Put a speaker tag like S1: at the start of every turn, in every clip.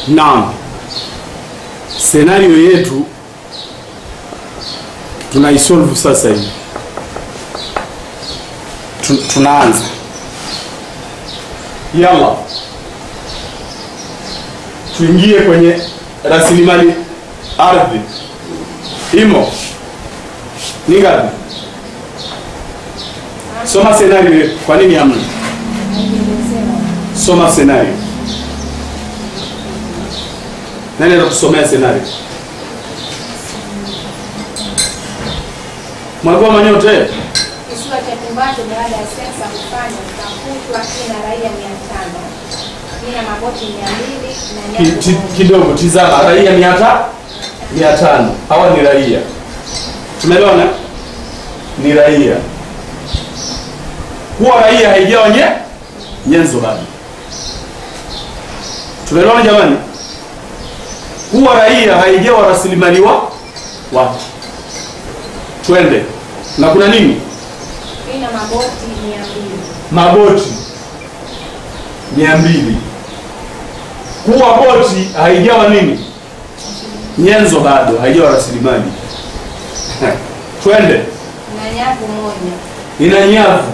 S1: Naam, senario yetu tunaisolve sasa hivi. Tu- Tunaanza, yalla tuingie kwenye rasilimali ardhi. Imo ni ngapi? Soma senario yetu. Kwa nini hamna? Soma senario. Nani atakusomea senario? Mwalimu Manyote.
S2: Kisiwa cha Tumbatu baada ya sensa kufanywa kitakutwa kina raia mia tano kina maboti mia mbili na
S1: Ki,
S2: nyavu
S1: ti,
S2: moja.
S1: kidogo tizama, raia mia ta mia tano hawa ni raia, tumeelewana? Ni raia. Kuwa raia haijawa nye nyenzo bado, tumeelewana jamani? Kuwa raia haijawa rasilimali wa watu. Twende na kuna nini?
S2: kina maboti mia mbili
S1: maboti mia mbili kuwa boti haijawa nini nyenzo bado haijawa rasilimali twende
S2: na nyavu moja
S1: ina nyavu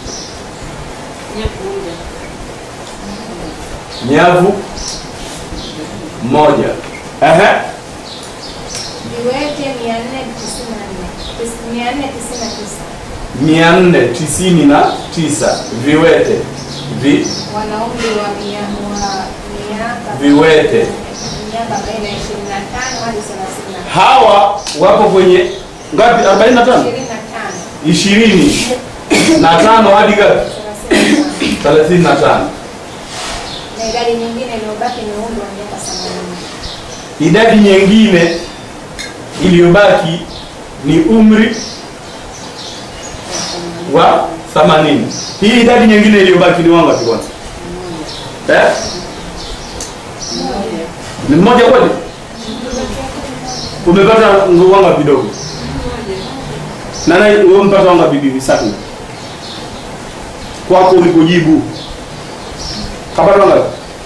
S1: nyavu moja Ehe.
S2: viwete mia nne tisini na nne Tis- mia nne tisini na tisa
S1: mia nne tisini na tisa viwete vi,
S2: wana umri wa mia- wa miaka
S1: viwete
S2: miaka baina ya ishirini na tano hadi thelathini na
S1: hawa wapo kwenye ngapi 45
S2: ishirini na tano
S1: ishirini na tano hadi ngapi
S2: thelathini na tano
S1: thelathini na tano
S2: na idadi nyingine iliyobaki ni umri wa miaka themanini
S1: idadi nyingine iliyobaki ni umri wa 80 hii idadi nyingine iliyobaki ni wangapi kwanza eh? ni mmoja kweli umepata wangapi dogo nana wewe umepata wangapi bibi sasa kwako ulikojibu kapata wangapi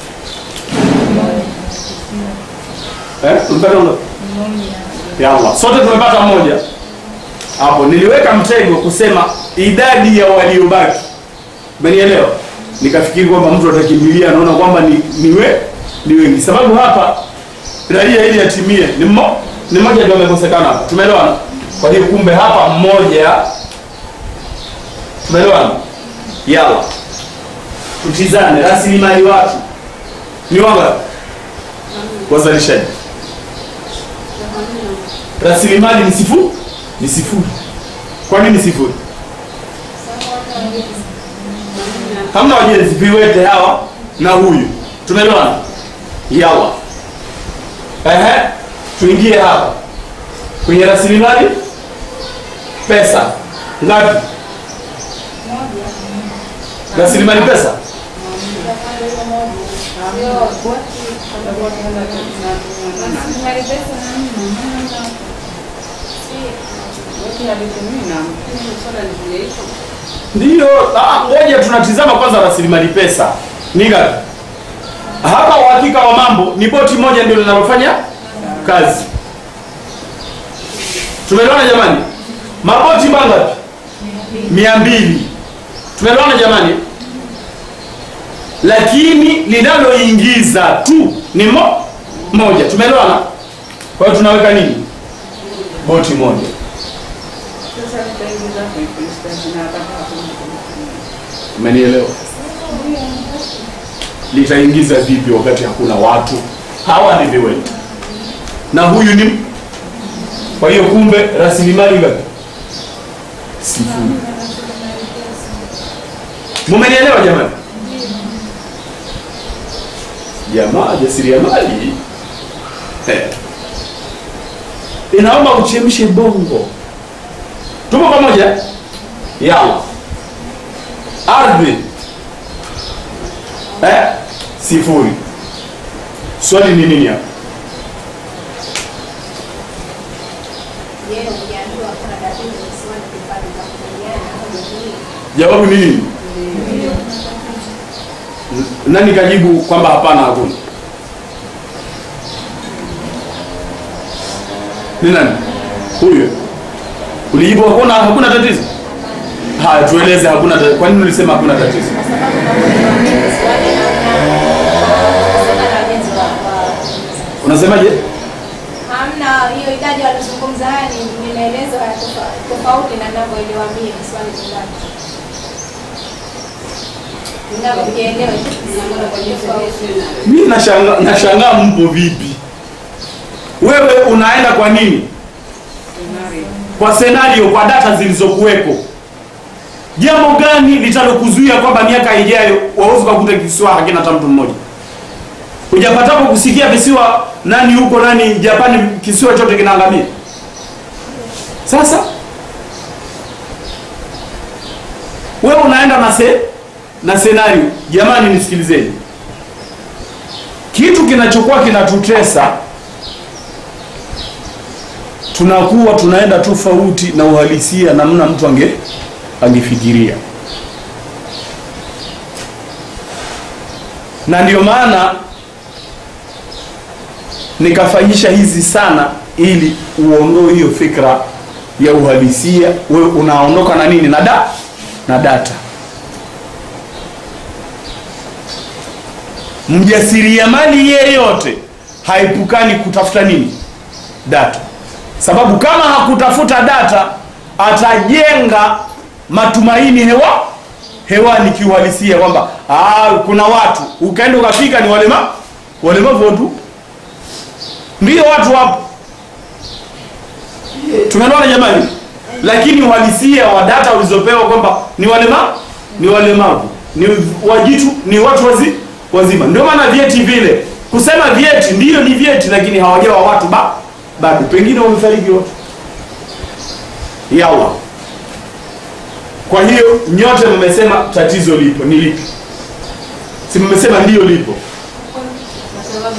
S1: eh umepata wangapi ya Allah. Sote tumepata mmoja hapo. Niliweka mtego kusema idadi ya waliobaki, umenielewa? Nikafikiri kwamba mtu atakimbilia, anaona kwamba ni niwe ni wengi, sababu hapa raia ili yatimie ni mmo, ni mmoja ndio amekosekana hapa, tumeelewana? Kwa hiyo kumbe hapa mmoja, tumeelewana? Yalla, tutizane rasilimali watu ni wangapi wazalishaji rasilimali ni sifuri ni sifuri kwa nini sifuri hamna wajenzi viwete hawa na huyu tumeelewana yawa ehe tuingie hapa kwenye rasilimali pesa ngapi rasilimali pesa ndiyo ah, ngoja tunatizama kwanza rasilimali pesa ni ngapi hapa uhakika wa mambo ni boti moja ndio linalofanya kazi tumeelewana jamani maboti mangapi mia mbili tumeelewana jamani lakini linaloingiza tu ni mo, moja tumeelewana kwa hiyo tunaweka nini boti moja umenielewa litaingiza vipi wakati hakuna watu hawa ni viwete na huyu ni kwa hiyo kumbe rasilimali ngapi sifuri mumenielewa jamani jamaa jasiriamali Eh. inaomba uchemshe bongo tupo pamoja yawa ardhi eh? sifuri swali ni nini hapa
S2: Je, ukiambiwa kuna tatizo visiwani kipande cha kupigana au jamii?
S1: jawabu ni nini nani kajibu kwamba hapana hakuna Ni nani? Huyo. Ulijibu hakuna hakuna tatizo? Haya, tueleze hakuna tatizo. Kwa nini ulisema hakuna tatizo?
S2: Kwa sababu namuelewa mimi swali hamna hamna wajenzi wa wa-
S1: Unasemaje?
S2: hamna hiyo idadi walizungumza haya ni ni maelezo ya tofa- tofauti na ninavyoelewa mimi swali ni ngapi? Ninavyokielewa tofauti.
S1: Mimi nashangaa nashangaa mpo vipi? Wewe unaenda kwa nini? Kwa senario, kwa data zilizokuwepo. Jambo gani litalokuzuia kwamba miaka ijayo wawezi kukuta kisiwa hakina hata mtu mmoja? Hujapatapo kusikia visiwa nani huko nani Japani, kisiwa chote kinaangamia. Sasa wewe unaenda na se, na senario. Jamani, nisikilizeni, kitu kinachokuwa kinatutesa tunakuwa tunaenda tofauti na uhalisia namna mtu ange angefikiria, na ndio maana nikafanyisha hizi sana ili uondoe hiyo fikra ya uhalisia. Wewe unaondoka na nini? Na da na data. Mjasiriamali yeyote haepukani kutafuta nini? Data, sababu kama hakutafuta data atajenga matumaini hewa hewani kiuhalisia kwamba ah, kuna watu ukaenda ukafika ni walema walemavu tu, ndio watu wapo. Tumeelewana jamani? Lakini uhalisia wa data ulizopewa kwamba ni walema ni walemavu ni wajitu ni watu wazi, wazima. Ndio maana vyeti vile kusema vyeti ndiyo ni vyeti, lakini hawajawa watu ba bado, pengine wamefariki watu yawa. Kwa hiyo nyote mmesema tatizo lipo, ni lipi? Si mmesema ndiyo lipo?
S3: Kwa sababu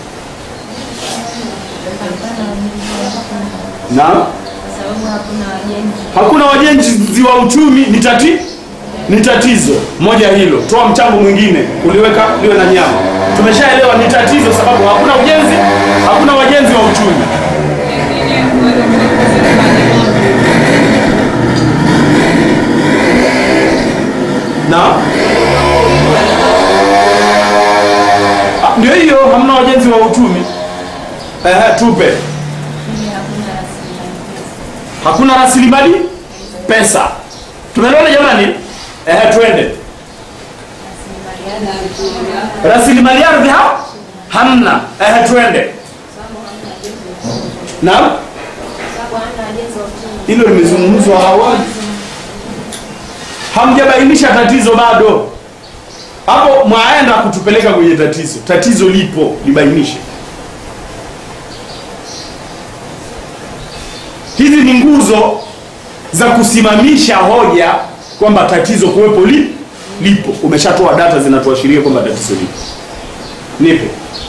S1: Na
S3: kwa sababu hakuna wajenzi
S1: hakuna wajenzi wa uchumi ni tati ni tatizo moja hilo. Toa mchango mwingine uliweka liwe na nyama. Tumeshaelewa ni tatizo, sababu hakuna ujenzi, hakuna wajenzi wa uchumi. Na Ah, ndio hiyo, hamna wajenzi wa uchumi. Ehe, tupe
S3: ili hakuna rasilimali pesa.
S1: hakuna rasilimali pesa. Tumeelewana jamani? Ehe, twende. Rasilimali ardhi ha? hamna. Ehe, twende. Naam,
S2: Sababu hamna wajenzi wa uchumi.
S1: hilo limezungumzwa awali, hamjabainisha tatizo bado. Hapo mwaenda kutupeleka kwenye tatizo. Tatizo lipo, libainishe. Hizi ni nguzo za kusimamisha hoja kwamba tatizo kuwepo li, lipo. Umeshatoa data zinatuashiria kwamba tatizo lipo. Nipe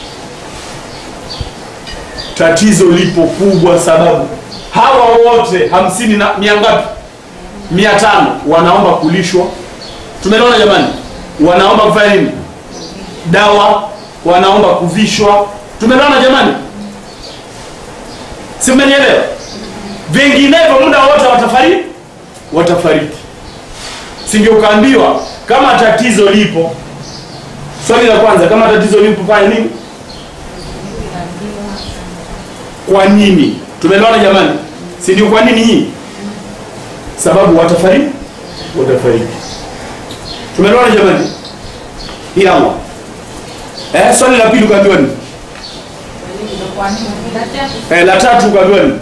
S1: tatizo lipo kubwa, sababu hawa wote hamsini na mia ngapi? Mia tano wanaomba kulishwa. Tumeona jamani, wanaomba kufanya nini? Dawa, wanaomba kuvishwa. Tumeona jamani, si mmenielewa? Vinginevyo muda wote watafariki, watafariki. Si ndio? Ukaambiwa kama tatizo lipo. Swali la kwanza, kama tatizo lipo, fanya nini? Kwa nini? Tumeelewana jamani, si ndio? Kwa nini hii? Sababu watafariki, watafariki. Tumeelewana jamani? Hii Allah. Eh, swali la pili ukaambiwa nini? Eh, la tatu ukaambiwa nini?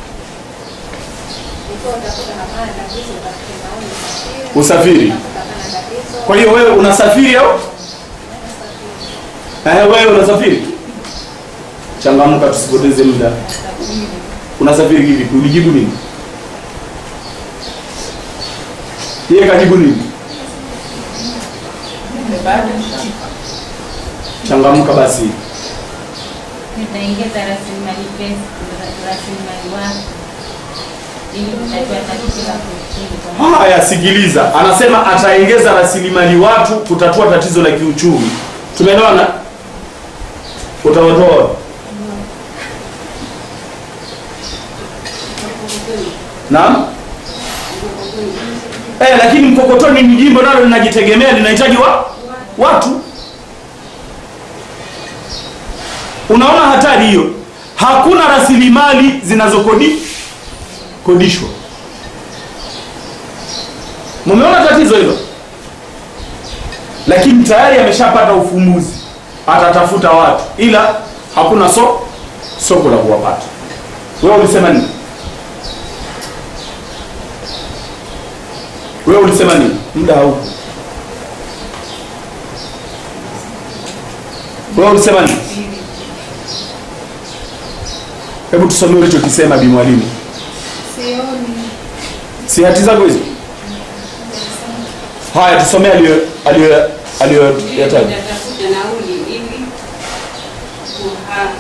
S2: Ikiwa utakuta hapana tatizo, utafute nauli usafiri.
S1: Usafiri.
S2: Utakuta hapana tatizo,
S1: Kwa hiyo wewe unasafiri au? Eh, wewe unasafiri? Changamka, tusipoteze muda. Unasafiri kivipi? Ulijibu nini? Yeye kajibu nini? Changamka basi.
S3: Nitaongeza rasilimali pesa, rasilimali watu ili kutatua tatizo la kiuchumi. kwa
S1: Haya, sikiliza, anasema ataongeza rasilimali watu kutatua tatizo la kiuchumi. Tumeelewana? Utawatoa naam eh, lakini mkokotoni ni jimbo nalo linajitegemea linahitaji wa watu unaona hatari hiyo hakuna rasilimali zinazokodi kodishwa mumeona tatizo hilo lakini tayari ameshapata ufumbuzi atatafuta watu ila hakuna so soko la kuwapata wewe ulisema nini wewe ulisema nini muda haupo wewe ulisema nini hebu tusomee ulichokisema bi mwalimu
S2: Sioni.
S1: si hati zako hizo haya tusomee aliyo aliyo aliyoyataja
S4: Natafuta nauli ili kuha-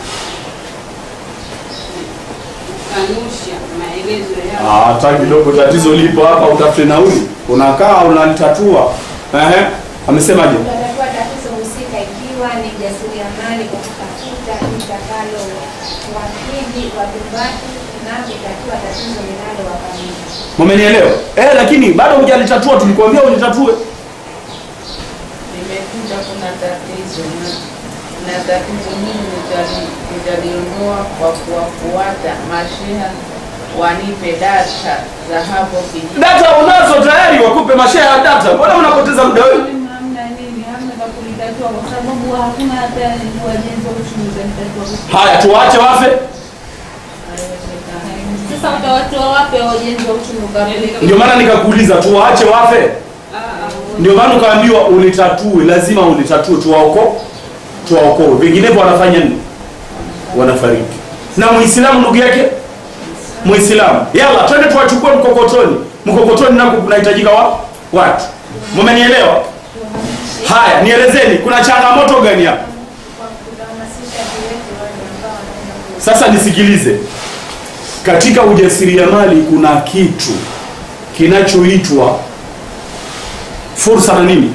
S4: kukanusha maelezo yao.
S1: Ah, hata kidogo tatizo lipo hapa utafute nauli unakaa unalitatua ehe amesemaje
S2: Utatatua tatizo husika ikiwa ni jasiriamali kwa kutafuta litakalo wakili watumbaki na kutatua tatizo linalowakabili.
S1: mumenielewa eh lakini bado hujalitatua tulikuambia ulitatue
S5: Nimekuta kuna tatizo na, na tatizo hili nitali- nitaliondoa kwa kuwafuata masheha wanipe data za hapo kijiji.
S1: data unazo tayari wakupe mashehe ya data mbona unapoteza muda wewe
S3: Hamna nini, hamna pa kulitatua kwa sababu hakuna hata wajenzi wa uchumi utalitatua.
S1: haya tuwaache wafe
S5: Haiwezekani.
S3: Sasa utawatoa wapi hao wajenzi wa uchumi ukamilika?
S1: ndio maana nikakuuliza tuwaache wafe
S4: Ah, ah,
S1: ndio maana ukaambiwa ulitatue lazima ulitatue tuwaoko tuwaokoe vinginevyo wanafanya nini wanafariki na muislamu ndugu yake muislamu yala twende tuwachukue mkokotoni mkokotoni nako kunahitajika wa watu mumenielewa haya nielezeni kuna changamoto gani hapa
S2: Kwa kuhamasisha viwete wale ambao wanaenda ku-
S1: sasa nisikilize katika ujasiriamali kuna kitu kinachoitwa fursa na nini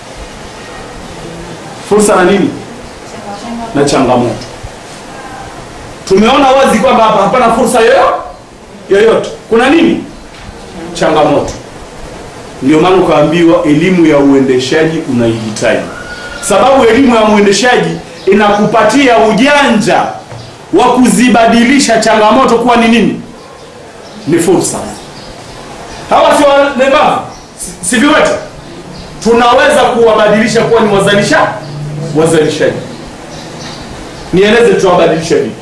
S1: fursa na nini na changamoto tumeona wazi kwamba hapa hapana fursa yoyo- yoyote kuna nini changamoto ndio maana ukaambiwa elimu ya uendeshaji unaihitaji sababu elimu ya uendeshaji inakupatia ujanja wa kuzibadilisha changamoto kuwa ni nini ni fursa hawa si walemavu si- si viwete tunaweza kuwabadilisha kuwa ni wazalisha wazalishaji nieleze tutawabadilisha vipi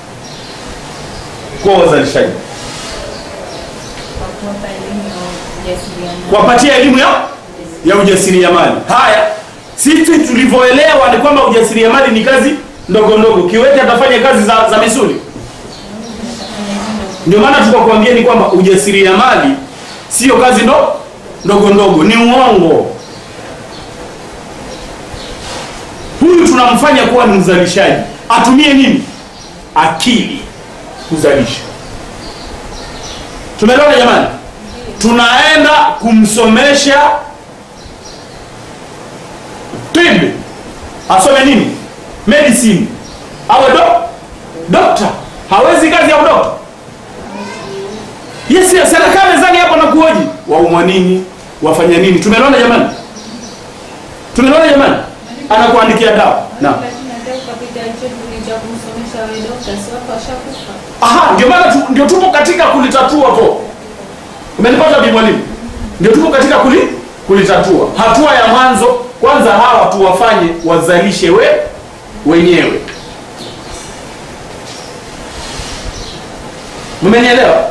S1: kuwa wazalishaji
S3: Kwa kuwapa elimu ya ujasiriamali.
S1: kuwapatia elimu ya ya ujasiriamali haya sisi tulivyoelewa ni kwamba ujasiriamali ni kazi ndogo ndogo kiwete atafanya kazi za, za misuli ndio maana tukakwambia ni kwamba ujasiriamali sio kazi ndo ndogo ndogo ni uongo huyu tunamfanya kuwa ni mzalishaji atumie nini akili kuzalisha tumeelewana jamani tunaenda kumsomesha tibi asome nini medicine awe do dokta hawezi kazi ya udokta yes yes anakaa mezani hapo na kuoji waumwa nini wafanya nini tumeelewana jamani tumeelewana jamani anakuandikia dawa naam
S3: Lakini hata ukapita cheti cha kumsomesha wewe dokta, si wako washakufa.
S1: Aha, ndio maana tu, ndio tupo katika kulitatua po. Umenipata bi mwalimu? Ndio tupo katika kuli, kulitatua. Hatua ya mwanzo kwanza hawa tuwafanye wazalishe we wenyewe. Mmenielewa?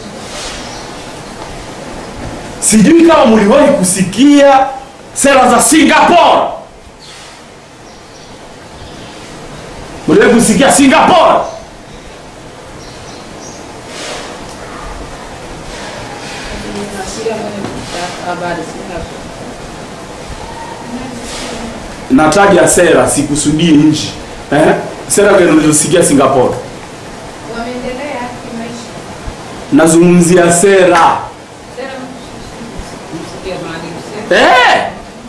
S1: Sijui kama mliwahi kusikia sera za Singapore. Mliwahi kusikia Singapore?
S5: Nasikia kwenye habari Singapore.
S1: nataja sera sikusudii nchi eh? sera gani ulizosikia singapore
S2: wameendelea kimaisha.
S1: nazungumzia sera
S4: Msikia Maalim Seif.
S1: eh?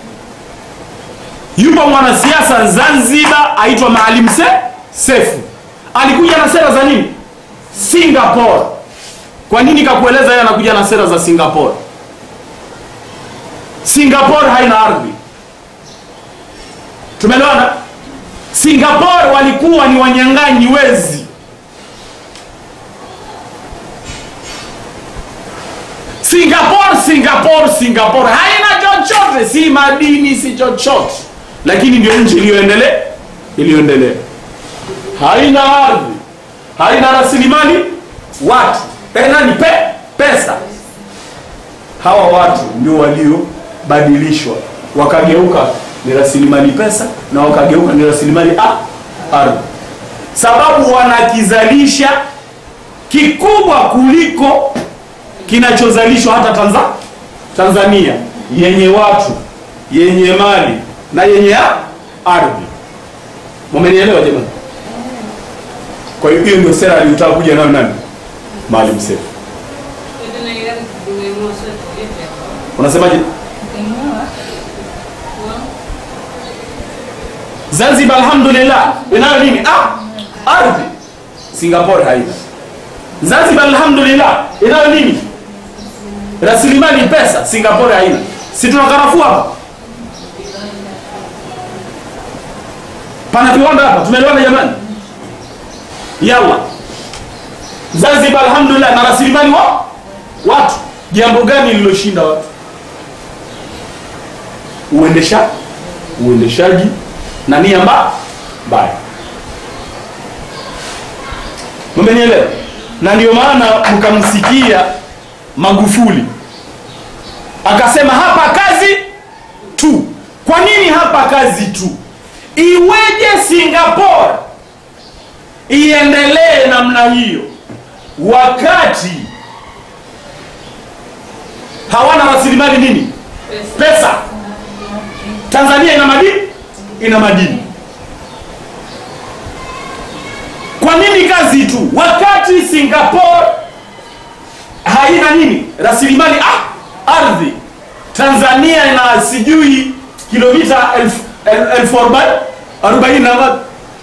S1: yupo mwanasiasa zanzibar aitwa maalim se sefu alikuja na sera za nini singapore kwa nini kakueleza yeye anakuja na sera za singapore singapore haina ardhi tumeelewana singapore walikuwa ni wanyang'anyi wezi singapore singapore singapore haina chochote si madini si chochote lakini ndio nchi iliyoendelea iliyoendelea haina ardhi haina rasilimali watu tena ni pe, pesa hawa watu ndio waliobadilishwa wakageuka ni rasilimali pesa na wakageuka ni rasilimali a- ardhi sababu wanakizalisha kikubwa kuliko kinachozalishwa hata Tanza, Tanzania yenye watu yenye mali na yenye a- ardhi. Mumenielewa jamani? Kwa hiyo hiyo ndio sera aliyotaka kuja nayo nani? Maalim Seif. Unasemaje? Zanzibar alhamdulillah inayo nini? Ah, ardhi. Singapore haina. Zanzibar alhamdulillah inayo nini? Rasilimali pesa. Singapore haina. Si tuna karafuu hapa? Pana viwanda hapa. Tumeelewana jamani? Yalla. Zanzibar alhamdulillah na rasilimali wa watu. Jambo gani lililoshinda watu? Uendesha uendeshaji na nia mba- mbaya. Mmenielewa? Na ndio maana mkamsikia Magufuli akasema hapa kazi tu. Kwa nini hapa kazi tu? Iweje Singapore iendelee namna hiyo wakati hawana rasilimali nini? Pesa. Tanzania ina madini, ina madini. Kwa nini kazi tu wakati Singapore haina nini? Rasilimali ah, ardhi. Tanzania ina sijui kilomita elfu el- elfu arobaini arobaini na ngapi?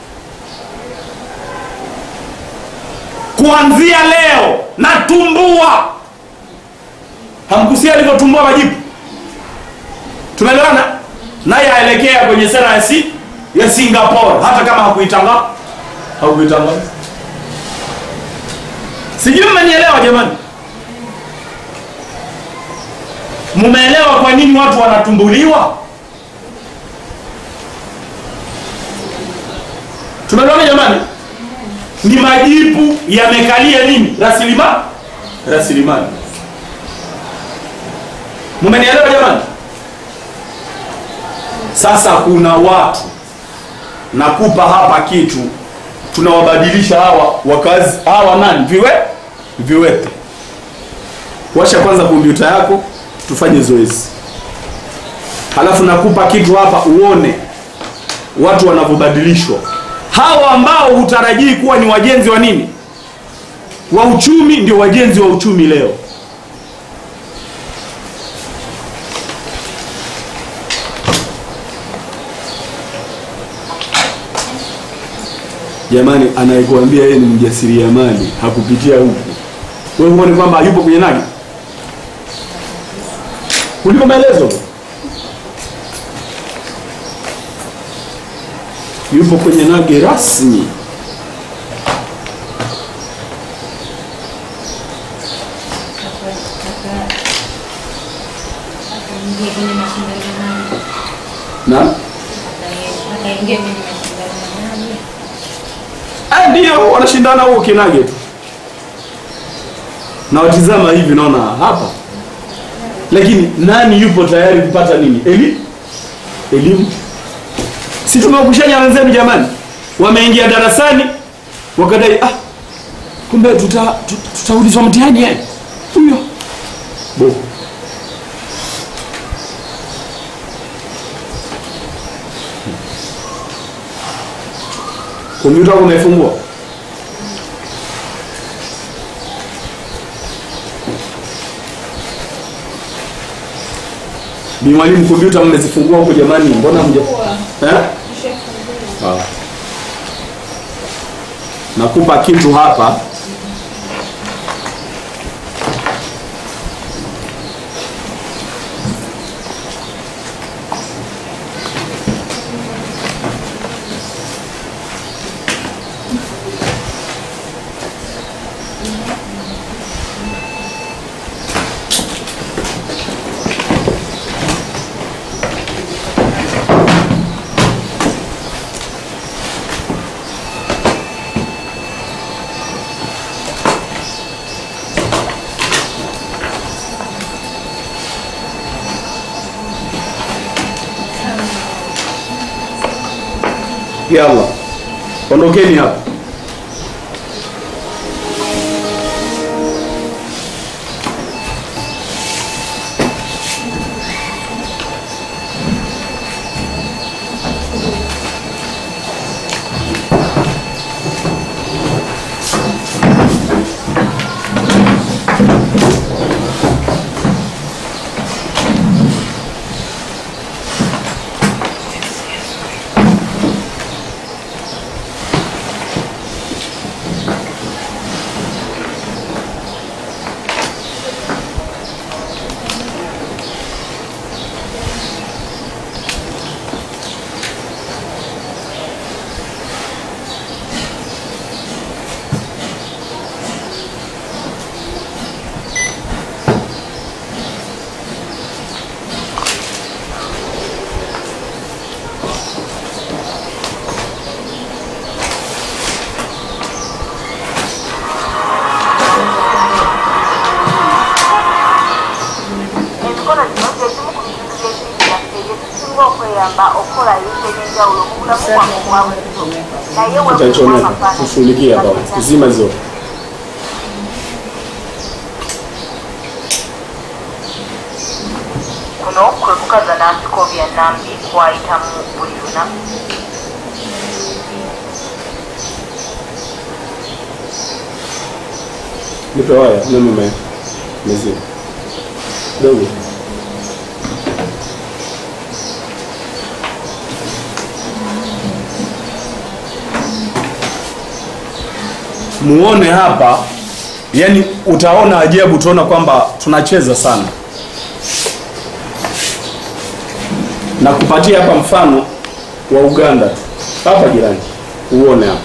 S1: Kuanzia leo natumbua. Hamkusikia alivyotumbua majibu? Tumeelewana? Naye aelekea kwenye sera ya, si, ya Singapore hata kama hakuitangaza hakuitangaza. Sijui mmenielewa jamani? Mumeelewa kwa nini watu wanatumbuliwa? Tumeelewana jamani? Ni majibu yamekalia nini? Rasilimali, rasilimali. Mumenielewa jamani? Sasa kuna watu nakupa hapa kitu, tunawabadilisha hawa wakazi hawa nani, viwe viwete. Washa kwanza kompyuta yako, tufanye zoezi, halafu nakupa kitu hapa uone watu wanavyobadilishwa. Hawa ambao hutarajii kuwa ni wajenzi wa nini, wa uchumi, ndio wajenzi wa uchumi leo. Jamani, anayekuambia yeye ni mjasiriamali hakupitia huku, wewe huoni kwamba yupo kwenye nani kuliko maelezo? Yupo kwenye nage rasmi.
S3: Akaingia kwenye mashindano nani?
S1: Na
S3: Akaingia kwenye mashindano nani?
S1: ah, ndio wanashindana huo kinage tu, na watizama hivi, naona hapa, lakini nani yupo tayari kupata nini? Eli elimu si tumewakushanya wenzenu jamani, wameingia darasani wakadai ah, kumbe tuta, tut- tutaulizwa mtihani yani huyo bo kompyuta yako unaifungua Bi mwalimu, kompyuta mmezifungua huko jamani, mbona mja eh? Ah. Nakupa kitu hapa yalla ondokeni hapa
S6: emikono gino gyekimu ku bintu by'ensi yaffe bye tusinga okweyamba okukola ebintu eby'enjawulo mu bulamu bwaffe obwa bulijjo naye
S1: utachomeka tushughulikie hapa kuzima zote
S6: kuno kwe kukaza n'asikobya nambi kwayitamu buli lunaku
S1: nipe waya umeme ume mezima dogo muone hapa yani utaona ajabu utaona kwamba tunacheza sana na kupatia hapa mfano wa uganda tu hapa jirani uone hapa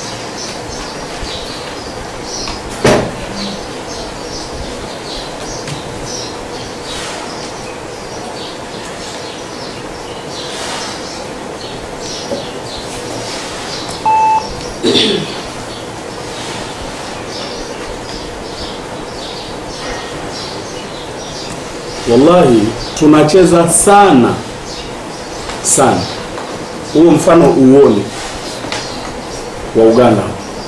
S1: wallahi tunacheza sana sana huo mfano uone wa uganda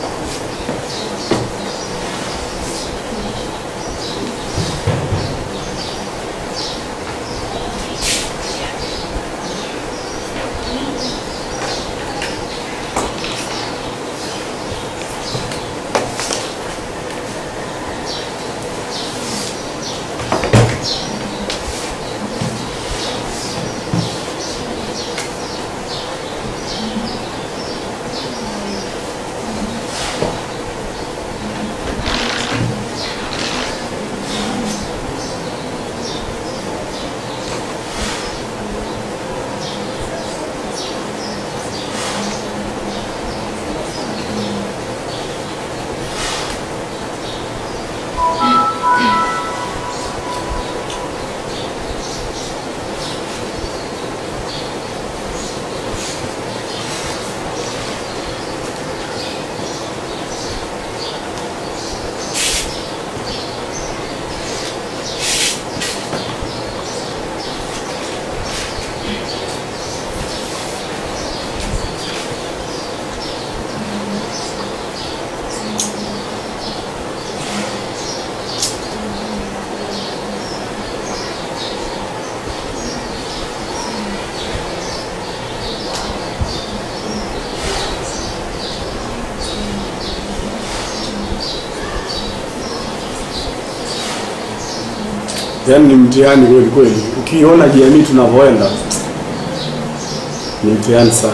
S1: yaani ni mtihani kweli kweli ukiona jamii tunavyoenda ni mtihani sana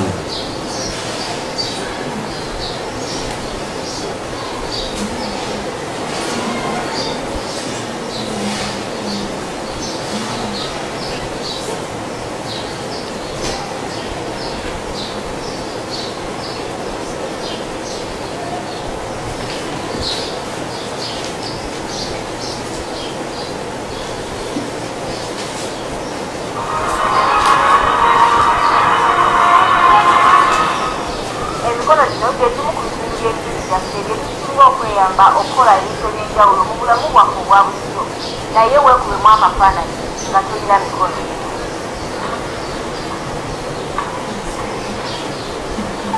S6: emikono gino gyekimu ku bizibu by'ensi byaffe bye tusinga okweyamba okukola ebintu eby'enjawulo mu bulamu bwaffe obwa bulijjo naye weekubemu amafaananyi nga tulina mikono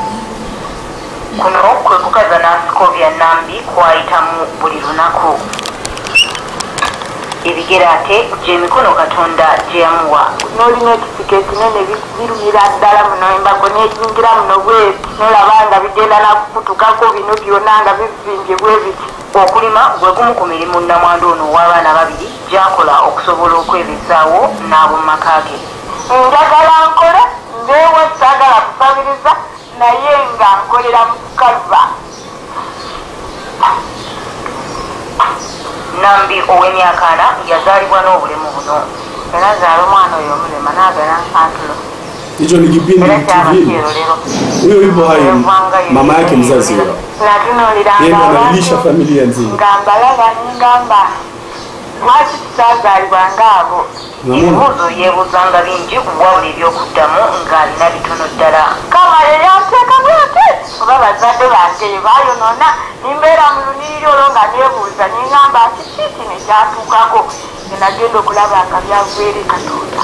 S6: kuno kwe kukaza nansikovya nambi kwayitamu buli lunaku ebigere ate gyemikono katonda gye yamuwa
S7: n'olina ekisika ekinene bi- birumira ddala muno embago n'eyingira muno bweti nolaba nga bigenda nakukutukako bino byonna nga bivimbye bwe biti
S6: okulima gwe gumu ku mirimu namwandu ono ow'abaana babiri gyakola okusobola okwebezaawo n'abo mu maka ge
S7: njagala nkole mbeewo saagala kusabiriza naye nga nkolera mu kukava
S6: nambi ow'emyaka ana yazaalibwa n'obulemu buno
S7: era zaala omwana oyo omulema naagala nsantulo
S1: hicho ni kipindi
S7: era
S1: TV
S7: kyabakiro lero
S1: huyo yupo hai mama yake mzazi huyo
S7: natunuuliranga
S1: yeye ndo
S7: abantu
S1: analilisha familia nzima
S7: nga mbalaba nengamba lwaki tusaazaalibwanga abo
S1: Namuna.
S6: ebibuuzo yeebuuzanga bingi wabula ebyokuddamu ng'alina bitono ddala
S7: kama yeyanteekamu ate oba bazadde bange ye bayonoona nimbeera mu luniriri olwo nga neebuuza nengamba kiki kino ekyatuukako enagenda okulaba nga byavere katonda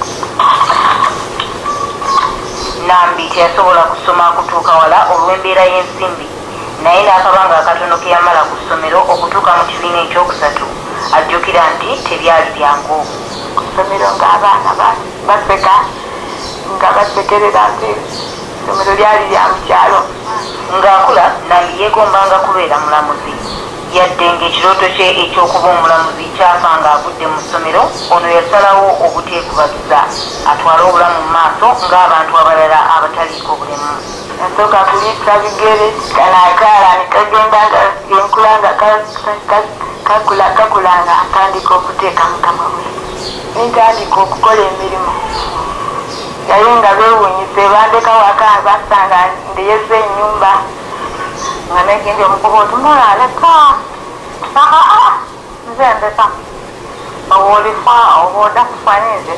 S6: nambi teyasobola kusoma kutuuka wala olw'embeera y'ensimbi naye n'akabanga akatono ke yamala ku ssomero okutuuka mu kibiina ekyokusatu ajjukira nti tebyali byangu
S7: ku ssomero ng'abaana ba- baseka nga basekerera nti essomero lyali lya mukyalo
S6: ng'akula nambi yeegombanga kubeera mulamuzi yadde ng'ekirooto kye ekyokuba omulamuzi kyafa ng'avudde mu ssomero ono yasalawo obuteekubagiza atwale obulamu mu maaso ng'abantu abalala abataliiko bulemu
S7: nasooka kuliisa bigere kano akaala nekagenda nga enkula nga ka- ka- ka- kakula kakula nga atandika okuteeka mukama we nentandika okukola emirimu naye nga beewuunyise bandeka waka basanga ndeyeza enyumba nga negenda omukuba otunula aleka aa nze ndeka owoolifa obooda kufanyize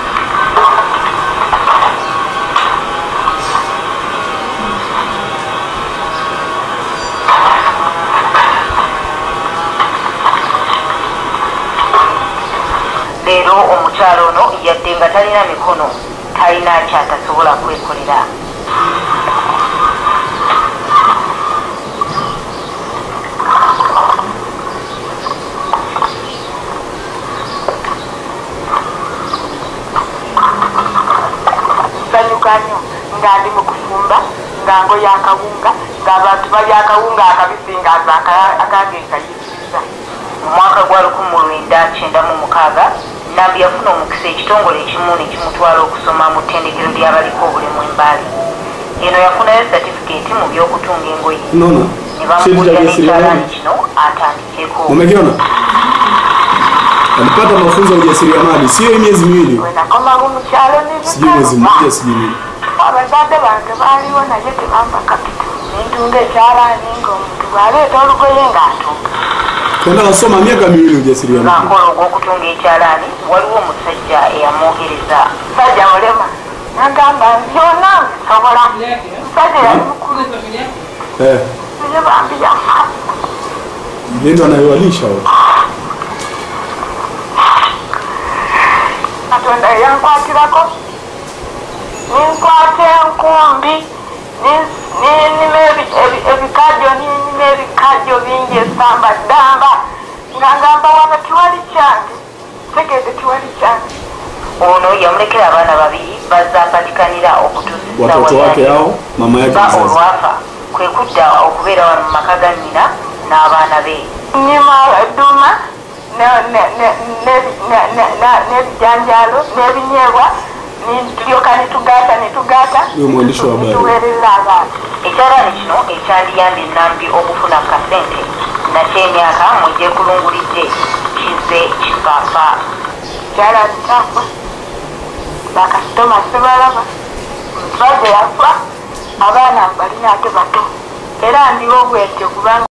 S6: leero omukyalo ono yadde nga talina mikono talina kyatasobola kwekolera
S7: nsanyuka nnyo nga ndi mu kufumba nga ngoya akawunga ng'abantu balya akawunga akabisi nga aza aka- akange kayitiriza
S6: mu mwaka gwa 1996 nambi yafuna omukisa ekitongole ekimu ne kimutwala okusoma mu ttendekero ly'abaliko obulemu embaali eno yafunayo satifikeeti mu by'okutunga engoye
S1: unaona
S6: ne
S1: cheti cha
S6: bamugulira
S1: ujasiriamali
S6: n'ekyalaani kino atandikeko
S1: umekiona alipata mafunzo ya ujasiriamali sio hii miezi miwili
S7: we nakomawo mu kyalo
S1: sijui mwezi mmoja sijui nini
S7: abazadde bange baaliwo naye tebamba kapita nentunga ekyalaani ng'omuntu bw'aleeta olugoye ng'atunga
S1: kwenda kasoma miaka miwili ujasiriamali
S6: ng'akola ogw'okutunga ekyalaani waliwo omusajja eyamwogereza
S7: musajja mulema nagamba byonna nbisobola musajja yali mukulu
S1: eh
S7: naye bambi yafa
S1: yeye ndo anayewalisha wao
S7: katonda eyankwatirako ninkwata enkumbi nin- ninima ebi- ebi- ebikajjo ninima ebikajjo bingi esamba ddamba nga ngamba wano tiwali kyange tegeeze tiwali kyange
S6: ono yamulekera abaana babiri bazapatikanira okutuusa
S1: watoto wake hao mama yake
S6: ba
S1: mzazi
S6: olwafa kwe kudda okubeera wano mu maka ga nnyina n'abaana be
S7: nyima eduma n'ebijanjalo n'ebinyeebwa tulyoka nitugata nitugata
S1: Huyo mwandishi wa habari.
S7: tuweereza abantu
S6: ekyalaani kino ekyandiyambye nambi okufuna kasente nakyo emyaka mwegyekulungulidde kize kifaafa
S7: kyalani kyafa bakasitoma sebalaba omusajja yafa abaana mbalina ate bato era ndiwo bwetyo kubanga